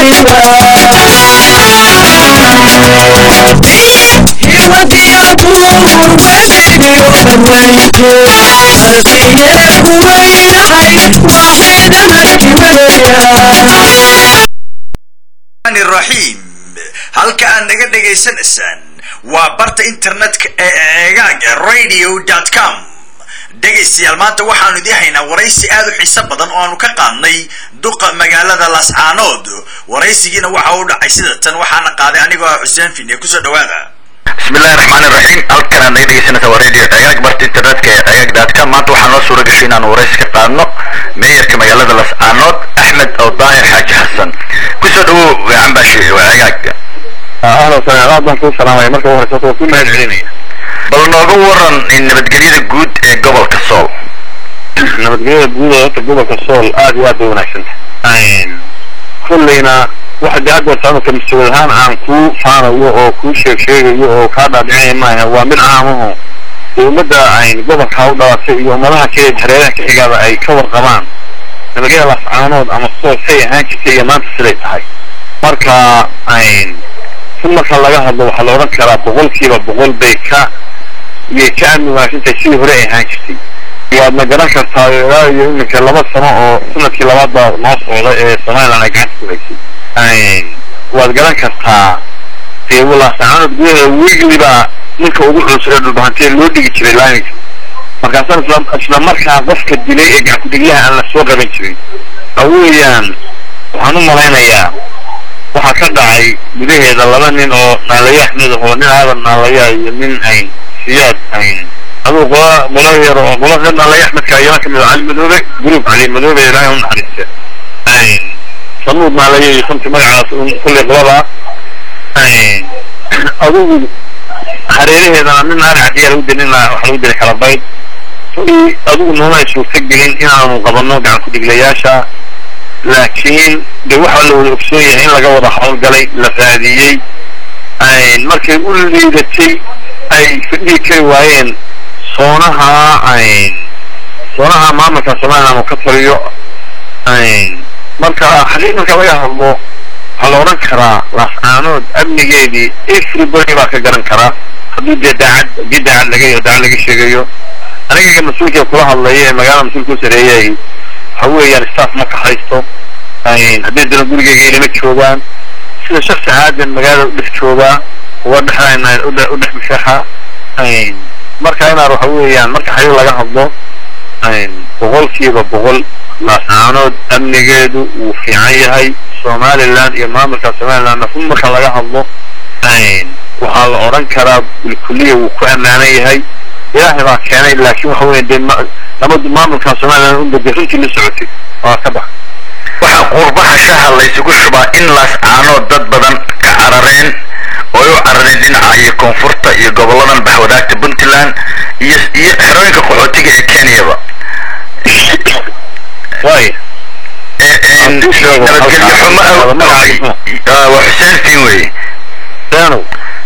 raxiim halka aad naga dhegaysanaysaan waa barta internetka ee eegaag radio com dhegaystayaal maanta waxaanu idiin haynaa waraysi aad u xiiso badan oo aanu ka qaadnay duqa magaalada lascaanood waraysigiina waxa u dhacay sida tan waxaana qaaday anigoo ah xuseen fine kusoo dhawaada bismillahi raxmaani raxiim halkan aad naga dhegeysanaysa waa radio cegaag barta internetka ee cegaag daadka maanta waxaa noo suura gashay inaanu waraysi ka qaadno meeyarka magaalada lascaanood axmed oo daahir xaaji xasan kusoo dhawow cambashi waa cegaag ahlan wasahlan aad baan kuu salaamaya marka ugu horeysa waa ku mahad celinaya bal nooga waran nabadgelyada guud ee gobolka sool nabadgelyada guud ee horta gobolka sool aad iyo aad bay wanaagsan tahay kolleyna waxa dee hadda saamaka mas-uul ahaan aan kuu faanayo oo kuu sheeg sheegayo oo kaa dhaadhicinaya maaha waa mid caamaho dee ummadda ayn gobolka u dhalatay iyo ummadaha kale hareeraha ka xigaaba ay ka warqabaan nabadgelyada lascaanood ama sool say ahaan jirtay iyo maanta siday tahay marka ayn si marka laga hadlo waxaa la odhan karaa boqolkiiba boqol bay ka iyay ka amni wanaagsantahay sidii hore ay ahaan jirtay waadna garan kartaa ilaa iyo iminka laba sano oo sanadkii labaad baa noo socda ee somaliland ay gacanta ku haysay waad garan kartaa dee walaasacaanood gudaheeda wegliba ninka ugu culus ee dhulbahantee loo dhigi jiray laaminka markaasaan isla isla markaa qofka dilay ee gacankudhigyaha aan la soo qaban jirin waxa weeyaan waxaan u malaynayaa waxaa ka dhacay gudaheeda laba nin oo naalayo axmed oo nin aadan naalaya iyo nin ayn siyaad ayn aduu qola qola yar oo qola reer naalaya axmedka ayana kamid ah cali madoobe group cali madoobe ilaahay u naxariista ayn samuud naalaya iyo santi magacaas un kulley qolada ayn adugu hareeraheedana nin aan cadiya lagu dilin waxa lagu dilay kala bayd adugu nooma ay suurta gelin inaanu qabano gacan ku-dhiglayaasha laakiin de waxaa la wada ogsoon yahay in laga wada howlgalay la raadiyey markay u liidatay ay fadhihi kari waayeen soonaha soonaha maamulka somaliland uu ka taliyo marka xaqiiq marka laga hadlo waxaa la odhan karaa laascaanood amnigeedii everybody baa ka garan karaa hadduu dee daacad haddii daacad laga daacad laga sheegayo aniga mas-uulka kula hadlaya ee magaalada mas-uulka u sareeyay waxa weeyaan staff ma kaxaysto haddii dana gurigeyga ilama joogaan sida shaksi aadan magaalada u dhex joogaa uga dhexlayna u dhex mushaxa marka inaad waxa weeyaan marka xaqiiq laga hadlo boqolkiiba boqol laascaanood amnigeedu wuu fiican yahay somaliland iyo maamulka somalilandna run marka laga hadlo waxaa la odhan karaa bilkuliya wuu ku ammaanan yahay ilaahay baa keenay laakiin waxa weya dee nabadu maamulka somaliland unba dee runtii la socotay waa ka bax waxaa qurbaha shaha laysugu shubaa in laascaanood dad badan ka carareen oo ay u carareen dhinaca iyo koonfurta iyo goboladan baxwadaagta puntland iyo iyo xerooyinka qaxootiga ee kenyaba waay nabadgelyo xumo waa xuseen fiin weye seenow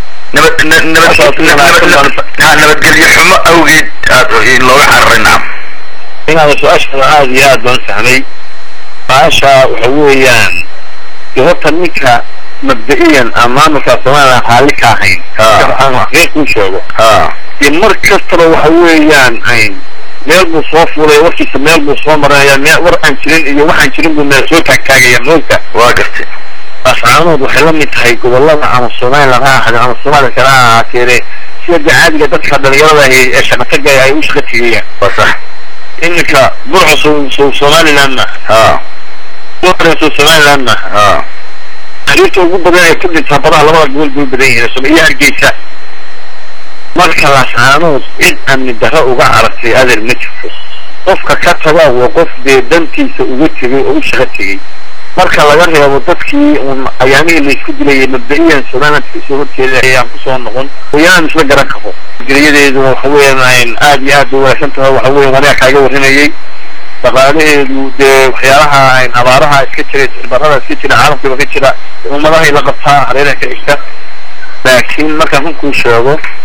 nabadgelyo xumo awgeed aad looga cararay nacam inaada su-aashaada aada iyo aad baan fahmay su-aasha waxa weeyaan de horta ninka mabda-iyan aan maamulka somaliland raalli ka ahayn aan xaqiiq kuu sheego de mar kastaba waxa weeyaan meel buu soo fuulaya warkiisa meel buu soo marinaya meel war aan jirin iyo waxaan jirin buu meel soo taagtaagaya moogta waa gartay laascaanood waxay la mid tahay gobolada ama somaliland ha ahaadeen ama somaliland kale ha ahaateene sida de caadiga dadka dhalinyarada ahi ee shaqatagaya ay u shaqa tegayaan waa sax iminka burco so somaliland ma ha so somaliland ma ha xariirta ugu badan ee ku dhintaa badaha labada gobol bay u badan yihiin som iyo hargeysa marka laascaanood cid amni darro uga carartay adeer ma jirto qofka ka taga waa qof dee dantiisa uga tegay oo u shaqo tegey marka laga reebo dadkii un ayaamihii laysku dilayay mabda-iyan somaliland kasoo horjeeda ayaan kusoo noqon wayaan isla garan karo geliyadeedu waxa weeyaan aada iyo aad bay wanaagsan tahay waxa weya aniga kaaga warrinayay dhaqaalaheedu dee waxyaalaha abaaraha iska jira barada iska jira caalamkiiba ka jira ummadahay la qabtaa hareeraha ka xigta laakiin markaan runkuu sheego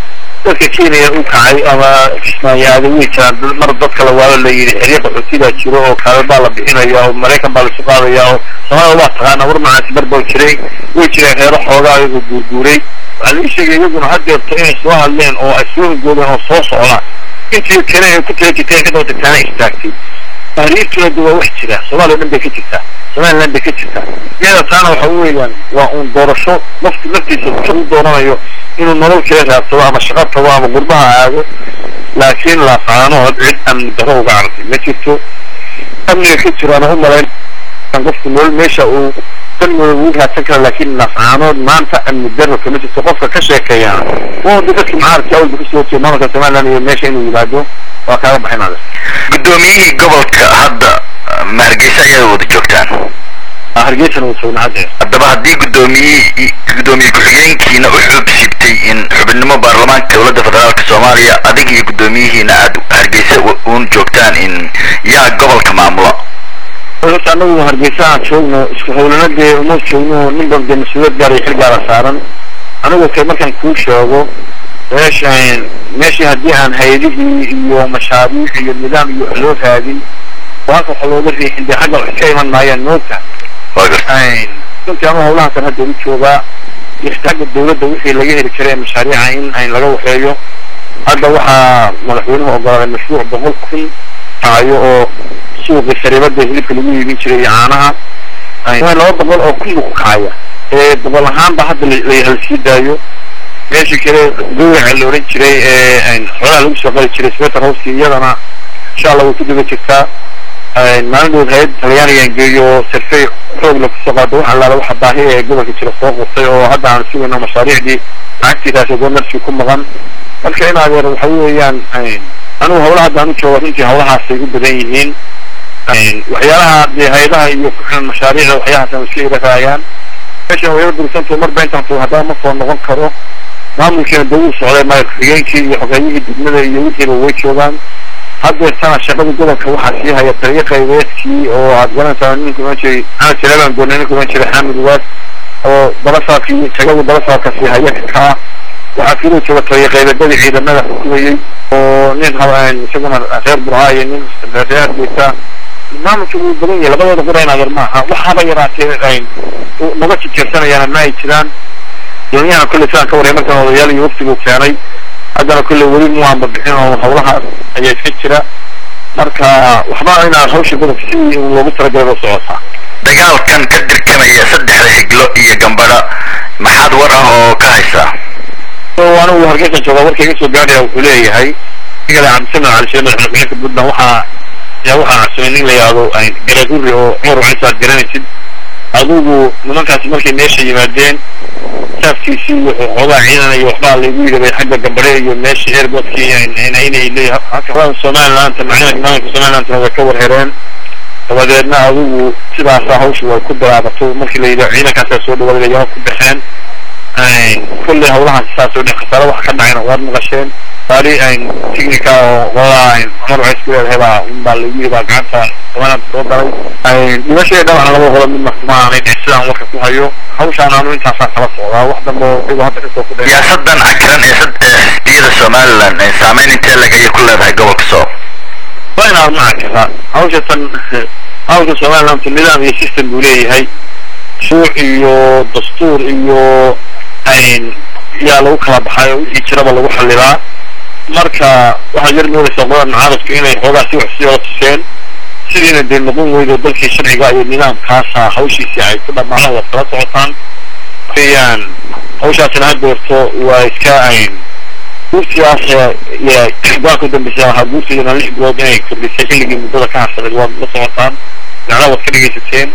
dadka kenya u kacay ama kismaayaada way jiraan mar dad kale waala la yidhi xeryo qaxootidaa jiro oo kaalin baa la bixinaya oo maraykan baa laisu qaadaya oo soomaalida waa taqaana war macaasi bar baa jiray way jireen reero xoogaa iyagoo guurguuray waxaa laii sheegay iyaguna haddeerto inay soo hadleen oo ay soo hogoodeen oo soo socdaan intii kale ay ku tala jirteen kadaba tagtaana istaagtay taariikhkeedu waa wax jira soomaaliya dhan bay ka jirtaa somaliland bay ka jirtaa iyada taana waxa weeyaan waa uun doorasho nafti naftiisa ka u dooranayo inuu nolol kala raadsado ama shaqo tago ama gurbaha aado laakiin laafaanood cid amni daro uga cartay ma jirto amniga ka jiraana u malayn qofku nolol meesha uu danmooda ugu raadsan kara laakiin nafcaanood maanta amni daro kama jirto qofka ka sheekeeyana waa wada dadkii mucaaradka awalba kasoo jeeda maamulka somaliland iyo meesha inuu yimaado waa kaaga baxinada guddoomiyihii gobolka hadda ma hargeysa ayaad wada joogtaan hargeysana uu joogna haddeer haddaba haddii guddoomiyihii guddoomiye ku-xigeenkiina u xubsibtay in xubinimo baarlamaanka dowladda federaalka soomaaliya adig iyo guddoomiyihiina aad hargeysa uun joogtaan in yaa gobolka maamula horta anagu hargeysa aan joogno isku hawlana dee uma joogno nin bal dee mas-uuliyad gaar iyo xil gaara saaran anigu kay markaan kuu sheego meeshan meeshii haddii aan hay-adihii iyo mashaariic iyo nidaam iyo wax loo raadin oo halka wax looga riixin dee xagga wax ka iman maayaan moogta waa garta runtii anu hawlahakan hadda u joogaa iyo xagga dawladda wixii laga heli karay mashaariica in ayn laga waxeeyo hadda waxaa madaxweynuhu ogolaaday mashruuc boqol kun tahayo oo suuqii sariibada hilibka lagu iibin jiray iyo caanaha laba boqol oo kun buu ku kacaya ee boqol ahaanba hadda lahalsii daayo meeshii kale gawraca la odhan jiray ee xoolaha lagu soo qali jiray sweter house iyadana insha allah way ku daba jirtaa maalin dhow hay-ad talyaanigan geeyo sarfey xoog la kusoo qaado wax allaala waxa baahi ee gobolka jira soo qurtay oo hadda aan sugayno mashaariicdii lacagtiidaas goornarkii ku maqan marka in adeer waxa weeyaan anigu hawlaha hadda aan u jooga runtii hawlahaasay u badan yihiin waxyaalaha dee hay-adaha iyo kuxilan mashaariicda waxyahaas aan iska iraraayaan meeshan wayaba dursanto marba intaan haddaba ma soo noqon karo maamulkiina dee wuu socday maayar ku-xigeenkii iyo xogeeyihii degmada iyo wixiiba way joogaan haddeertana shaqada gobolka waxaa sii haya taliyo qaybeedkii oo aad garanaysaa ninku ohan jiray ana tilaban goorne ninku ohan jiray xaamid waas oo balasaarkii shaqadii balasaarka sii haya kaa waxaa kaloo jooga taliyo qaybeedadii ciidamada xukumayey oo nin isaguna reer burhaa iyo nin reer beyta maamulka wuu badan yahay labadooda qura in adeer maaha waxaaba yaraatee naga jijeersanayaana ma ay jiraan doonyahan kolley sidaan ka warray markan odayaal iyo waftiguu keenay haddana kolley weli muwaanba bixin oo hawlahaas ayaa iska jira marka waxba inaa hawsha gobolka sidii loogu talagalay oo socotaa dagaalkan ka dirkamaya saddexda xiglo iyo gambadha maxaad war ah oo ka haysaa anigu hargeysa joogaa warka iga soo gaadhaya wuxuu leeyahay igale cabdisamed cali sheekh madaxweyne puntland waxaa yaa waxaa cabsamay nin la yidhaahdo garaduri oo cumar wacisa aad garanaysid adigu nimankaasi markay meesha yimaadeen saafkiisii wuxuu xoogaa ciidanaya waxbaa laygu yidhi xagga gambadhe iyo meesha airportkii inay leeyahay somalilandta macnaha maamulka somalilandna way ka warhereen dabadeedna adigu sidaasaa hawsha way ku bilaabato markii la yidhi ciidankaasaa soo dhawaaday yaa ku baxeen kulley hawlahaas saas oo dhan khasaare waxa ka dhacayna waad maqasheen gaari tignika oo qolada cumar waxa isku leedahay baa unbaa lagu yidhi baa gacanta somaliland soo galay dhimashadii dhawacna laba qolo mid ma aanay sidaan warka ku hayo hawshaan aanu intaasaan kala socdaa wax dambe oo iyago hadda kasoo ku siyaasadan cakiran ee xisbiyada somaliland saameyn intee lag ayay ku leedahay gobolka soo waa inaad ma cakira hawsha tan hawsha somaliland nidaam iyo system buu leeyahay shuuc iyo dastuur iyo yaa lagu kala baxay oo wixii jiraba lagu xallilaa marka waxaad yar moodaysaa qolada mucaaradku inay xoogaa si wax sii wada tuseen sidiina dee noqon weydo dalkii sharciga iyo nidaamkaasa hawshiisii ay ku dhammaadaan waad kala socotaan weyaan hawshaasina haddeerto waa iska guurtigaas go-aanka udambeysa ahaa guurtiidana lix bilood inay kordhisay xilligii muddada ka harsaneed waad la socotaan dacdaa waad ka dhegaysateen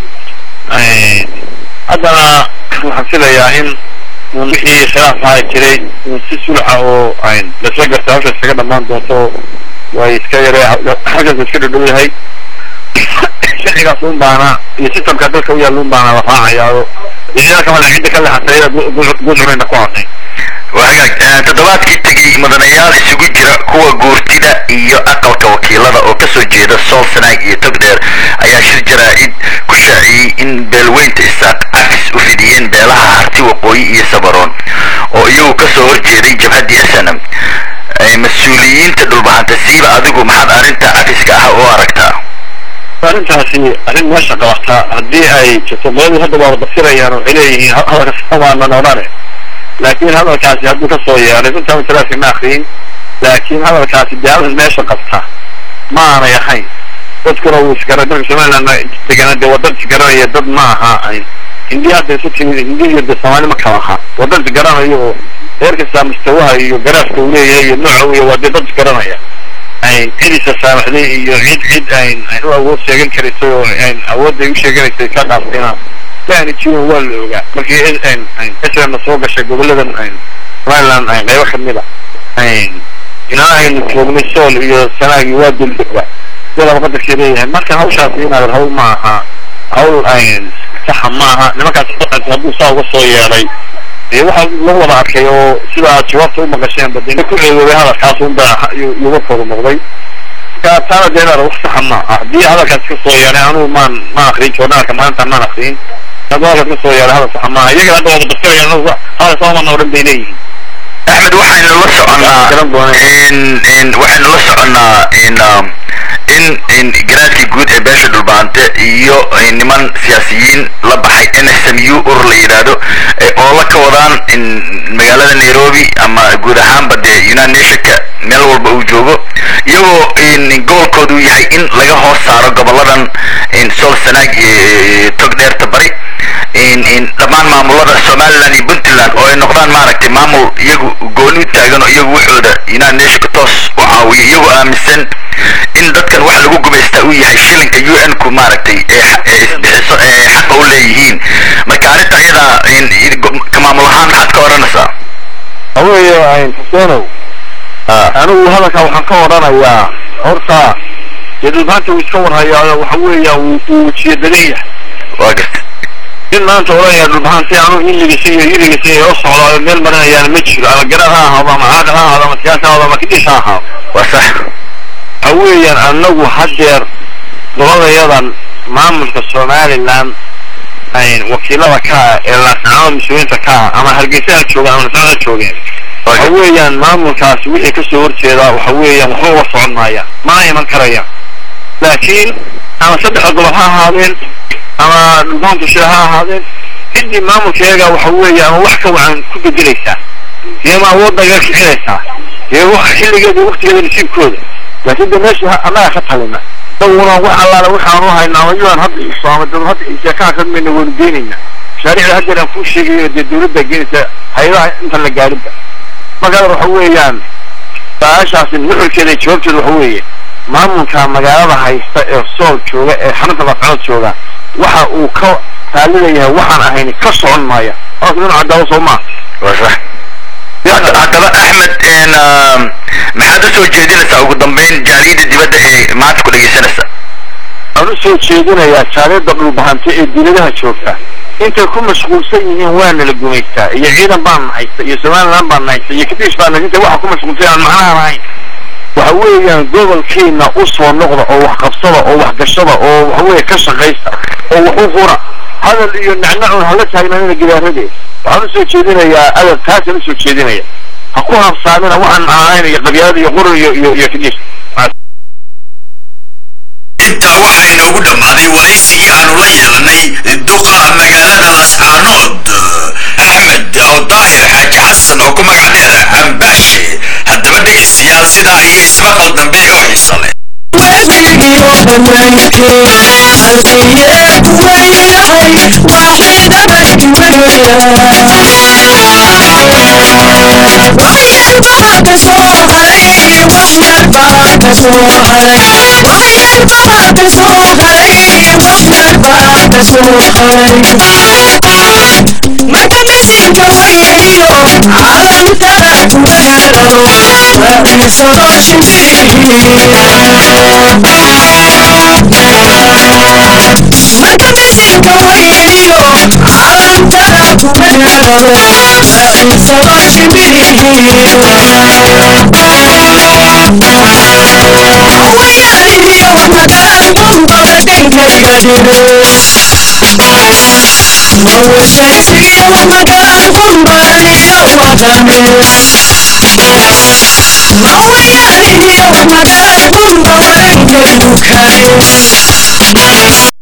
haddana waxaan filayaa in wixii khilaaf ahaa jiray si sulxa oo lasla gartay hawsha iskaga dhamaan doonto way iska yare halkaas iska dhadhow yahay sharcigaas un baana iyo systemka dalka u yaalla un baana la raacayaa oo ciidamada kale cidda ka leexatay guulcunayna ku hadnay wagaag toddobaadkii tegey mudanayaal isugu jira kuwa guurtida iyo aqalka wakiilada oo kasoo jeeda sool sanaag iyo togdheer ayaa shir jaraa-id ku shaaciyey in beelweynta isaaq cafis u fidiyeen beelaha harti waqooyi iyo sabaroon oo iyagu kasoo horjeeday jabhaddii snm mas-uuliyiinta dhulbahanta siiba adigu maxaad arrinta cafiska ah u aragtaa arrintaasi arrin meesha qabata haddii ay jirto qoladii hadda waa wadafirayaan waxay leeyihiin hadalka samaanan odhane laakiin hadalkaasi hadduu kasoo yeeray runtaa masalaaska ma akriyin laakiin hadalkaasi dee hadal meesha qabta ma aanay ahayn dadkuna wuu isgara dadka somaliland degana dee waa dad isgaranaya dad ma aha hindiya hadda isu timid hindiya de soomaali ma kala aha waa dad isgaranayo oo reer kastaa mustawaha iyo garaafka uu leeyahay iyo nooca uya waa dee dad isgaranaya cidiisa saamaxday iyo cid cid ayn u awood sheegan karaysay oo awoodda ay u sheeganaysay ka dhaaftayna maani jirin waa la ogaa markii srna soo gashay goboladan somaliland qaybo kamid a ilaa aynu joognay sool iyo sanaagi waa duldooga sidaba qadarkii leeyahay marka hawshaasi inaad hawl ma aha hawl saxa ma aha nimankaas hadduu saa uga soo yeeday dee waxaa lagu wada arkay oo sida aad jawaabta u maqasheen ba dee ku ceedoobay hadalkaas unba warkooda noqday marka taana dee inaad wax saxa ma aha haddii hadalkaas ka soo yeeday anugu maan ma akrin joornaalka maalinta maan akrin hadduu hadalkaas ka soo yeeday hadal saxa ma aha iyaga hadda wada basirayaan hadal saamana odhan bay leeyihiin axmed waxaynu la soconnaa waxaynu la soconnaa in in garaadkii guud ee beesha dhulbaante iyo niman siyaasiyiin la baxay n s m u urur la yidhaahdo oo la ka wadaan magaalada nairobi ama guud ahaanba dee united nationka meel walba uu joogo iyagoo gobolkoodu yahay in laga hoos saaro goboladan sool sanaag iyo tog dheerta bari dhammaan maamulada somaliland iyo puntland oo ay noqdaan maaragtay maamul iyagu gooni u taagan oo iyagu waxooda united nationka toos u caawiyo iyagoo aaminsan in dadkan waxa lagu gumaystaa uu yahay shilinka u n ku maaragtay isbixiso xaqa u leeyihiin marka arrinta ayadaa ka maamul ahaan maxaad ka odhanaysaa haweeye xuseenow anigu hadalka waxaan ka odhanayaa horta dee dhulbaanta uu iska warhayaa waxa weeya uu wejiye badan yahay waa garta in maanta odhanaya dhulbahaanti anu iligiisa iyo yirigiisa iyo socdaayo meel marinayaana ma jiro ama garaad ha ahaado ama caaqil ha ahaado ama siyaasi ha ahaado ama kidis ha ahaado waa sax waxa weeyaan anagu haddeer gobolayadan maamulka somaliland wakiilada ka ah ee laasnacada mas-uuliyiinta ka ah ama hargeysa ha joogaan ama lasnacad ha joogeen waxa weeyaan maamulkaas wixii kasoo horjeedaa waxa weeyaan waxba uga socon maaya mana iman karayaan laakiin ama saddexda gobol ha ahaadeen ama dhulbaantu shida ha ahaadeen ciddii maamulkeega waxa weeye ama wax ka wacan ku bedelaysaa dee ma awoodda iga kicinaysaa dee xilligeeda waktigeeda nasiibkooda laakiin de meesha annaga ka talina dawuna wax allaale waxaanu haynaa ama yuan hadda iso ama dad hadda sheekaha ka mayna waynu geenaynaa mashaariicda haddeer aan kuu sheegayo dee dawladda geenaysa hay-adaha intan la gaarinba marka waxa weeyaan su-aashaasi nuxurkeeda iyo jawaabteeda waxa weeye maamulka magaalada haysta ee sool jooga ee xarunta laascood jooga waxa uu ka taalilayahay waxaan ahayn ka socon maaya hoos nin cadaawo soo maa waa sax haddaba axmed maxaad u soo jeedinaysaa ugu dambeyn jaaliyadda dibadda ee maanta ku dhegaysanaysa waxaan usoo jeedinayaa jaaliyadda dhulbahante ee dawladaha joogta intay ku mashquulsan yihiin waana la gumaystaa iyo ciidan baan haysta iyo somaliland baan haysta iyo kadiis baan haysta intay waxa ku mashquulsan aan macnaha lahayn waxa weeyaan gobolkiina u soo noqda oo wax qabsada oo wax gashada oo waxa weeye ka shaqaysta oo wax u hura hadal iyo nacnacun hala taagnaanina gidaaradeed waxaan usoo jeedinayaa adab taasaan usoo jeedinaya ha ku habsaamina waxaan ahayn iyo qabyaalada iyo qurun iyo iyo iyo kadiis intaa waxaa inoogu dhammaaday waraysigii aanu la yeelanay duqa magaalada lascaanood axmed oo daahir xaaji xasan oo ku magac dheer cambaashe haddaba dhegaystayaal sidaa iyo ismaqal dambe oo xiiso leh Thank you. wadane mawayaalihiyo magaalay bunba warankaydu kale